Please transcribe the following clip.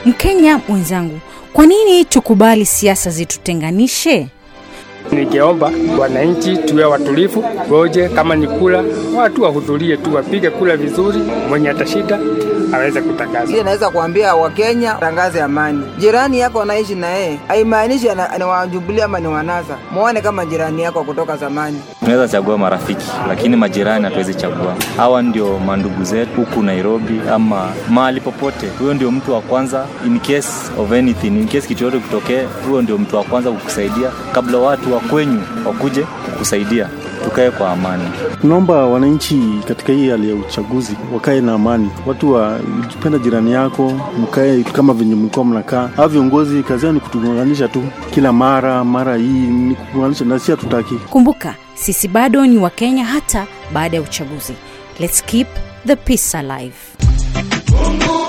Mkenya mwenzangu, kwa nini tukubali siasa zitutenganishe? Nikiomba wananchi tuwe watulivu, goje kama ni kula, watu wahudhurie tu, wapige kula vizuri, mwenye atashinda aweze kutangaza. Ile naweza kuambia Wakenya tangaze amani. Jirani yako anaishi na yeye haimaanishi ana- ni wa Jubilee ama ni wanasa. Muone kama jirani yako kutoka zamani. tunaweza chagua marafiki lakini majirani hatuwezi chagua hawa ndio mandugu zetu huku nairobi ama mahali popote huyo ndio mtu wa kwanza in case of anything in case kitu yote kutokee huyo ndio mtu wa kwanza kukusaidia kabla watu wa kwenyu wakuje kukusaidia tukae kwa amani Tunaomba wananchi katika hii hali ya uchaguzi wakae na amani, watu wapenda jirani yako, mkae kama venye mlikuwa mnakaa. Hao viongozi kazi yao ni kutuunganisha tu kila mara mara, hii ni kuunganisha, na si hatutaki. Kumbuka, sisi bado ni Wakenya hata baada ya uchaguzi. Let's keep the peace alive. Mungu